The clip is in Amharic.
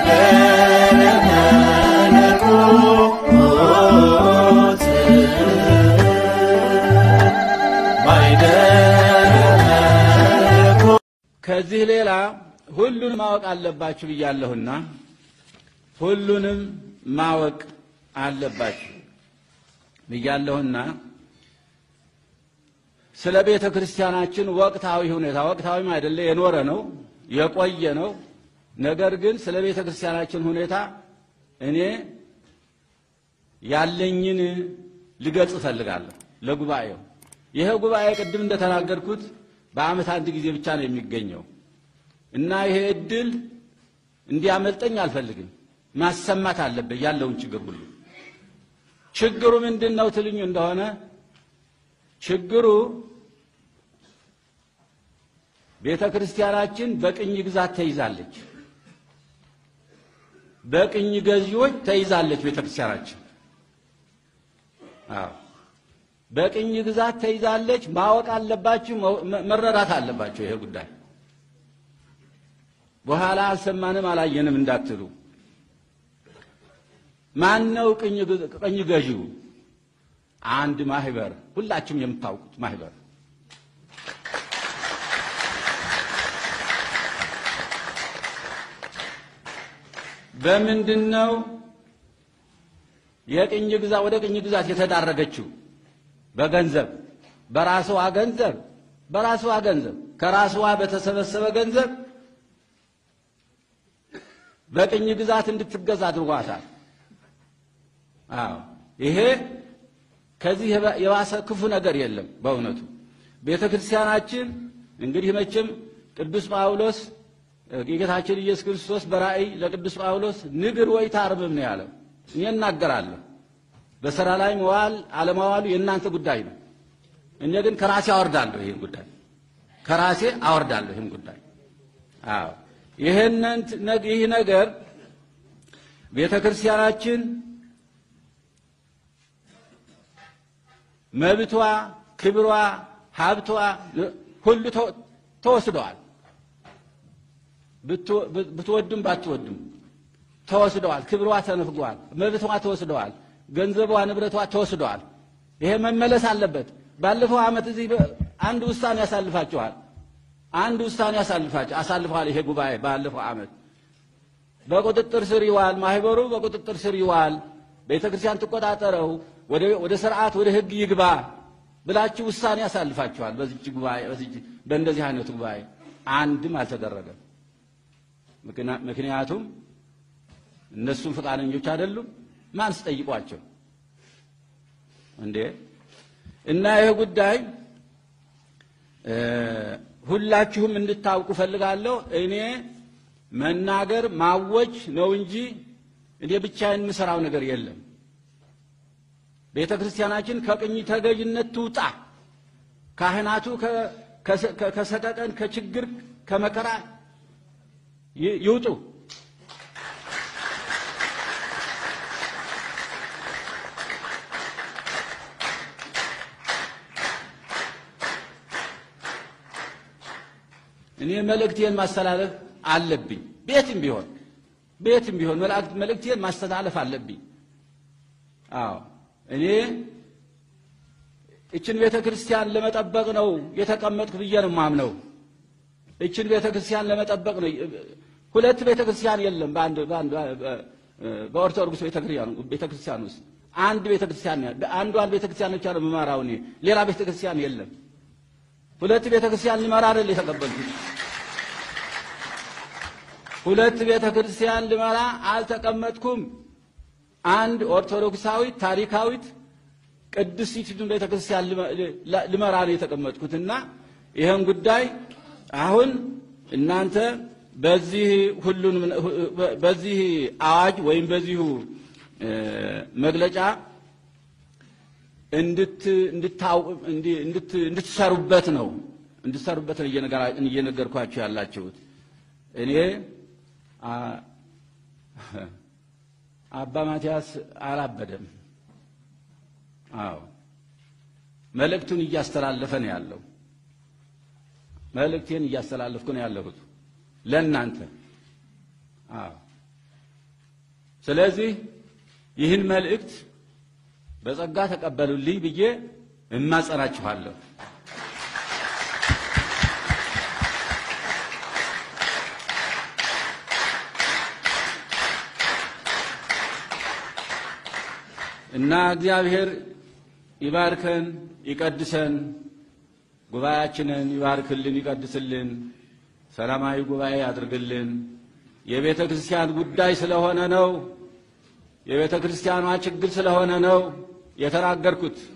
ከዚህ ሌላ ሁሉንም ማወቅ አለባችሁ ብያለሁና ሁሉንም ማወቅ አለባችሁ ብያለሁና ስለ ቤተ ክርስቲያናችን ወቅታዊ ሁኔታ ወቅታዊም አይደለ የኖረ ነው የቆየ ነው። ነገር ግን ስለ ቤተ ክርስቲያናችን ሁኔታ እኔ ያለኝን ልገልጽ እፈልጋለሁ ለጉባኤው። ይሄ ጉባኤ ቅድም እንደተናገርኩት በዓመት አንድ ጊዜ ብቻ ነው የሚገኘው እና ይሄ እድል እንዲያመልጠኝ አልፈልግም። ማሰማት አለበት ያለውን ችግር ሁሉ። ችግሩ ምንድን ነው ትልኙ እንደሆነ ችግሩ ቤተ ክርስቲያናችን በቅኝ ግዛት ተይዛለች። በቅኝ ገዢዎች ተይዛለች ቤተ ክርስቲያናችን። አዎ በቅኝ ግዛት ተይዛለች። ማወቅ አለባችሁ፣ መረዳት አለባችሁ። ይሄ ጉዳይ በኋላ አልሰማንም አላየንም እንዳትሉ። ማን ነው ቅኝ ገዢው? አንድ ማህበር፣ ሁላችሁም የምታውቁት ማህበር በምንድን ነው የቅኝ ግዛት ወደ ቅኝ ግዛት የተዳረገችው? በገንዘብ በራስዋ ገንዘብ በራስዋ ገንዘብ ከራስዋ በተሰበሰበ ገንዘብ በቅኝ ግዛት እንድትገዛ አድርጓታል። አዎ ይሄ ከዚህ የባሰ ክፉ ነገር የለም። በእውነቱ ቤተ ክርስቲያናችን እንግዲህ መቼም ቅዱስ ጳውሎስ የጌታችን ኢየሱስ ክርስቶስ በራእይ ለቅዱስ ጳውሎስ ንግር ወይ ታርምም ነው ያለው። እኔ እናገራለሁ በሥራ ላይ መዋል አለማዋሉ የእናንተ ጉዳይ ነው። እኔ ግን ከራሴ አወርዳለሁ ይህን ጉዳይ ከራሴ አወርዳለሁ ይህን ጉዳይ። አዎ ይህንን ይህ ነገር ቤተ ክርስቲያናችን መብቷ፣ ክብሯ፣ ሀብቷ ሁሉ ተወስደዋል። ብትወዱም ባትወዱም ተወስደዋል። ክብሯ ተነፍጓል። መብቷ ተወስደዋል። ገንዘቧ፣ ንብረቷ ተወስደዋል። ይሄ መመለስ አለበት። ባለፈው ዓመት እዚህ አንድ ውሳኔ ያሳልፋችኋል። አንድ ውሳኔ ያሳልፋችሁ አሳልፈዋል። ይሄ ጉባኤ ባለፈው ዓመት በቁጥጥር ስር ይዋል፣ ማህበሩ በቁጥጥር ስር ይዋል፣ ቤተ ክርስቲያን ትቆጣጠረው፣ ወደ ስርዓት ወደ ህግ ይግባ ብላችሁ ውሳኔ ያሳልፋችኋል። በዚህ ጉባኤ በእንደዚህ አይነቱ ጉባኤ አንድም አልተደረገም። ምክንያቱም እነሱም ፈቃደኞች አይደሉም። ማን ስጠይቋቸው እንዴ? እና ይህ ጉዳይ ሁላችሁም እንድታውቁ ፈልጋለሁ። እኔ መናገር ማወጅ ነው እንጂ እኔ ብቻዬን የምሰራው ነገር የለም። ቤተ ክርስቲያናችን ከቅኝ ተገዥነት ትውጣ። ካህናቱ ከሰቀቀን፣ ከችግር፣ ከመከራ ይውጡ። እኔ መልእክቴን ማስተላለፍ አለብኝ። ቤትም ቢሆን ቤትም ቢሆን መልእክቴን ማስተላለፍ አለብኝ። አዎ እኔ እችን ቤተ ክርስቲያን ለመጠበቅ ነው የተቀመጥኩ ብዬ ነው የማምነው። እችን ቤተ ክርስቲያን ለመጠበቅ ነው። ሁለት ቤተ ክርስቲያን የለም በአንድ በአንድ በኦርቶዶክስ ቤተ ክርስቲያን ውስጥ አንድ ቤተ ክርስቲያን አንዷን ቤተ ክርስቲያን ብቻ ነው የምመራው እኔ። ሌላ ቤተ ክርስቲያን የለም። ሁለት ቤተ ክርስቲያን ልመራ አይደል የተቀበልኩት። ሁለት ቤተ ክርስቲያን ልመራ አልተቀመጥኩም። አንድ ኦርቶዶክሳዊት ታሪካዊት ቅድስቲቱን ቤተ ክርስቲያን ልመራ ነው የተቀመጥኩትና ይህን ጉዳይ አሁን እናንተ በዚህ ሁሉን በዚህ አዋጅ ወይም በዚሁ መግለጫ እንድትሰሩበት ነው እንድትሰሩበት ነው እየነገርኳችሁ ያላችሁት። እኔ አባ ማትያስ አላበደም። አዎ መልእክቱን እያስተላለፈ ነው ያለው። መልእክቴን እያስተላለፍኩ ነው ያለሁት ለእናንተ። አዎ ስለዚህ ይህን መልእክት በጸጋ ተቀበሉልኝ ብዬ እማጸናችኋለሁ። እና እግዚአብሔር ይባርከን፣ ይቀድሰን፣ ጉባኤያችንን ይባርክልን፣ ይቀድስልን፣ ሰላማዊ ጉባኤ ያድርግልን። የቤተ ክርስቲያን ጉዳይ ስለሆነ ነው። የቤተ ክርስቲያኗ ችግር ስለሆነ ነው የተናገርኩት።